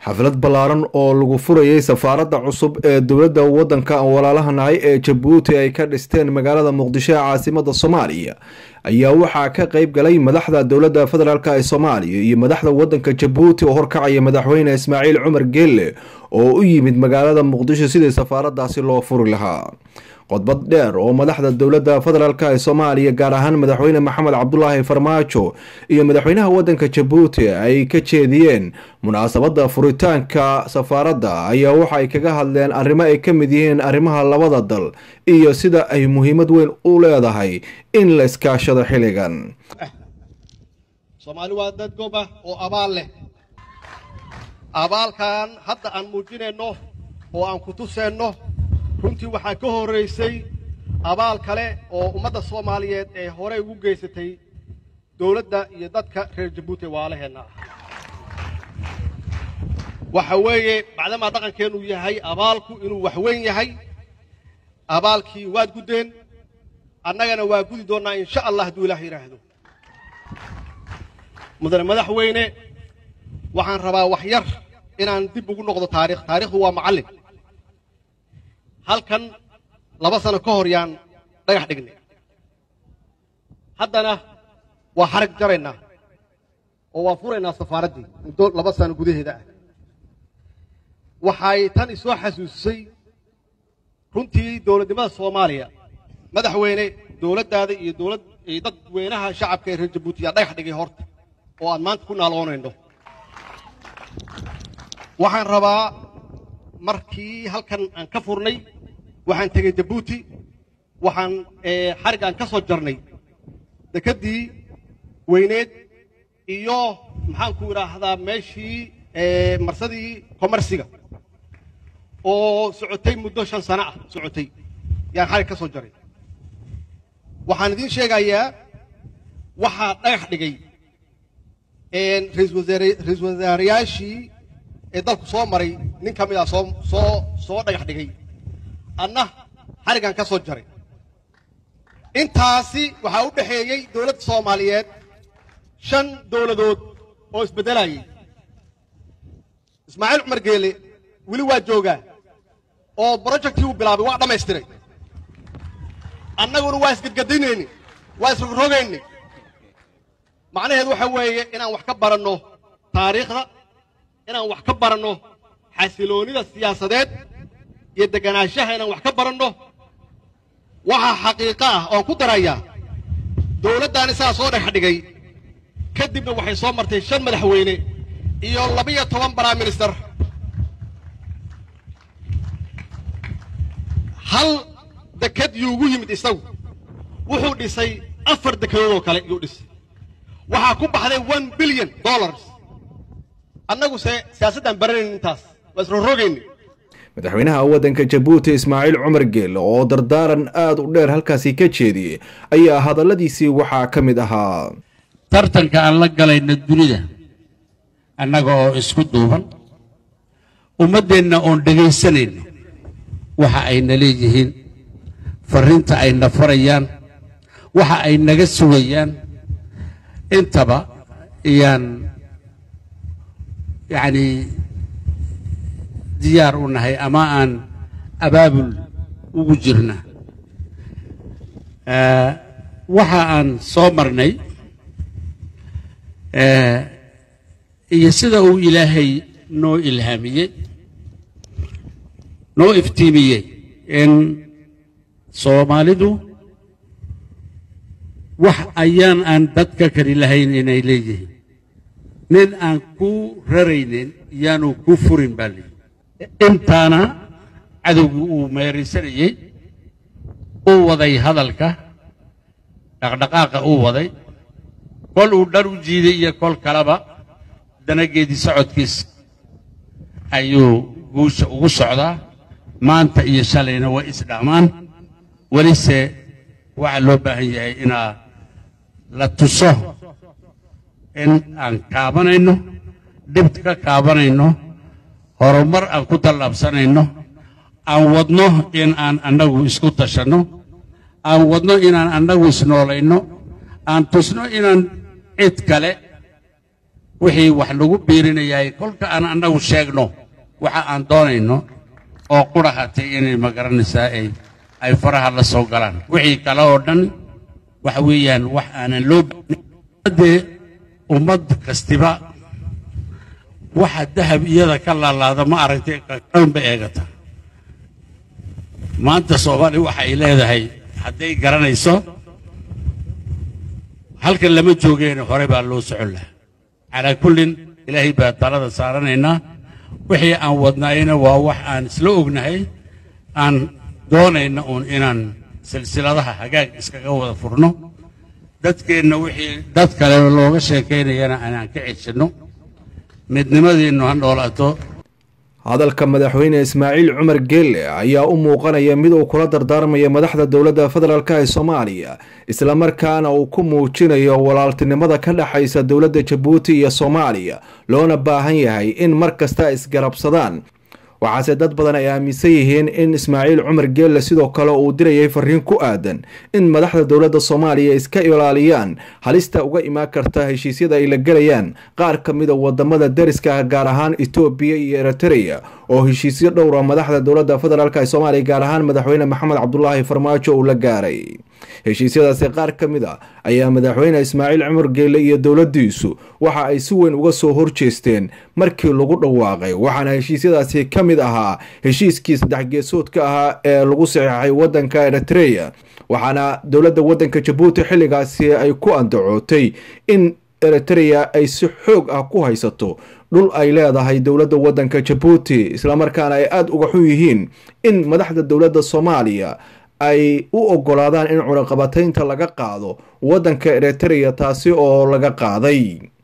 xaflad ballaaran oo lagu furayay safaaradda cusub ee dowladda waddanka walaalaha nahay ee jabuuti ay ka dhisteen magaalada muqdisho ee caasimada soomaaliya ayaa waxaa ka qayb galay madaxda dowladda federaalk ee soomaaliya iyo madaxda waddanka jabuuti oo horkacaya madaxweyne ismaaciil cumar geelle oo u yimid magaalada muqdisho sidii safaaraddaasi loo furi lahaa qodbad dheer oo madaxda dowladda federaalk ee soomaaliya gaar ahaan madaxweyne maxamed cabdulaahi farmaajo iyo madaxweynaha waddanka jabuuti ay ka jeediyeen munaasabadda furitaanka safaaradda ayaa waxa ay kaga hadleen arrimo ay ka mid yihiin arrimaha labada dal iyo sida ay muhiimad weyn u leedahay in la iskaashado xilligan soomaali waa dad gob ah oo abaal leh abaalkan hadda aan muujinayno oo aan ku tuseenno runtii waxaa ka horraysay abaal kale oo ummadda soomaaliyeed ee horey ugu geysatay dowladda iyo dadka reer jabuuti waalaheenna ah waxa weeye bacdamaa dhaqankeennu yahay abaalku inuu wax weyn yahay abaalkii waad guddeen annagana waa gudi doonnaa insha allah hadduu ilaah yidhaahdo mudane madaxweyne waxaan rabaa wax yar inaan dib ugu noqdo taarikh taarikhdu waa macallin halkan laba sano ka hor yaan dhagax dhignay haddana waa xarag jaraynaa oo waan furaynaa safaaraddii muddo laba sano gudaheeda ah waxay tan isoo xasuusisay runtii dowladnimada soomaaliya madaxweyne dowladdaada iyo dowlad iyo dadweynaha shacabka ee reer jabuuti yaa dhagax dhigay horta oo aan maanta ku naaloonayno waxaan rabaa markii halkan aan ka furnay waxaan tegey jabuuti waxaan xarig aan ka soo jarnay dekeddii weyneed iyo maxaanku idhaahdaa meeshii marsadii komarsiga oo socotay muddo shan sano ah socotay yaan xarig ka soo jaray waxaan idiin sheegayaa waxaa dhagax dhigay ra-iisul wasaarayaashii ee dalku soo maray nin ka mid ah soo soo soo dhagax dhigay anna xarigan ka soo jaray intaasi waxaa u dhexeeyey dowladda soomaaliyeed shan dowladood oo isbeddelayay ismaaciil cumar geele weli waa joogaa oo brojectii uu bilaabay waa dhammaystiray annaguna waa isgadgadinayni waa isrogrogayni macnaheedu waxa weeye inaan wax ka baranno taariikhda inaan wax ka baranno xasiloonnida siyaasadeed iyo deganaanshaha inaan wax ka baranno waxaa xaqiiqo ah oon ku darayaa dowladdaani saa soo dhex dhigay kadibna waxay soo martay shan madaxweyne iyo labiyo toban prime minister hal deked yuugu yimid isagu wuxuu dhisay afar dekedood oo kale yuu dhisay waxaa ku baxday one billion dollars annaguse siyaasaddaan baranayn intaas waa isrorogayni madaxweynaha waddanka jabuuti ismaaciil cumar geelle oo dardaaran aada u dheer halkaasi ka jeediyey ayaa hadalladiisii waxaa ka mid ahaa tartanka aan la galayno dunida annaga oo isku duuban ummaddeenna oon dhegaysanayno waxa ayna leeyihiin farriinta ayna farayaan waxa ay naga sugayaan intaba iyaan yacnii diyaar u nahay ama aan abaabul ugu jirna waxa aan soo marnay iyo sida uu ilaahay noo ilhaamiyey noo iftiimiyey in soomaalidu wax ayaan aan dadka kali lahayn inay leeyihiin nin aan ku raraynin yaanu ku furin baa leeyihi intaana cadowgii uu meeraysanayey uu waday hadalka dhaqdhaqaaqa uu waday kol uu dhar u jiiday iyo kol kaleba danageedii socodkiisa ayuu guusha ugu socdaa maanta iyo shalayna way isdhammaan welise waxaa loo baahan yahay inaa la tuso in aan kaabanayno dhibta ka kaabanayno horumar aan ku tallaabsanayno aan wadno in aan annagu isku tashanno aan wadno inaan annagu isnoolayno aan tusno inaan cid kale wixii wax lagu biirinayay kolka aan annagu sheegno waxa aan doonayno oo qura hatay inay magaranaysaa ay ay faraha la soo galaan wixii kale oo dhan waxa weeyaan wax aanan loo dee ummad kastiba waxa dahab iyada ka laalaada ma aragtay kakanba eegata maanta soomaali waxa ay leedahay hadday garanayso halkan lama joogeen hore baa loo socon lahaa calaa kullin ilaahay baa talada saaranaynaa wixii aan wadnaayna waa wax aan isla ognahay aan doonayna uun inaan silsiladaha hagaag iskaga wada furno dadkeenna wixii dad kale looga sheekaynayana aanaan ka ceshanno midnimadiinnu ha noolaato hadalka madaxweyne ismaaciil cumar geelle ayaa u muuqanaya mid uu kula dardaarmaya madaxda dowladda federaalk ee soomaaliya islamarkaana uu ku muujinayo walaaltinimada ka dhexaysa dowladda jabuuti iyo soomaaliya loona baahan yahay in mar kasta isgarabsadaan waxaase dad badan ay aaminsan yihiin in ismaaciil cumar geelle sidoo kale uu dirayay fariin ku aadan in madaxda dowladda soomaaliya iska ilaaliyaan halista uga imaan karta heshiisyada ay la gelayaan qaar ka mida wadamada dariska ah gaar ahaan etoobiya iyo eritrea oo heshiisyo dhowra madaxda dowladda federaalk ee soomaaliya gaar ahaan madaxweyne maxamed cabdulaahi farmaajo uu la gaaray heshiisyadaasi qaar ka mid a ayaa madaxweyne ismaaciil cumar geelle iyo dowladdiisu waxa ay si weyn uga soo horjeesteen markii lagu dhawaaqay waxaana heshiisyadaasi ka mid ahaa heshiiskii saddex geesoodka ahaa ee lagu saxiixay waddanka eritrea waxaana dowladda waddanka jabuuti xilligaasi ay ku andacootay in eritrea ay si xoog ah ku haysato dhul ay leedahay dowladda waddanka jabuuti islamarkaana ay aada uga xun yihiin in madaxda dowladda soomaaliya ay u ogolaadaan in cunaqabataynta laga qaado waddanka eritrea taasi oo laga qaaday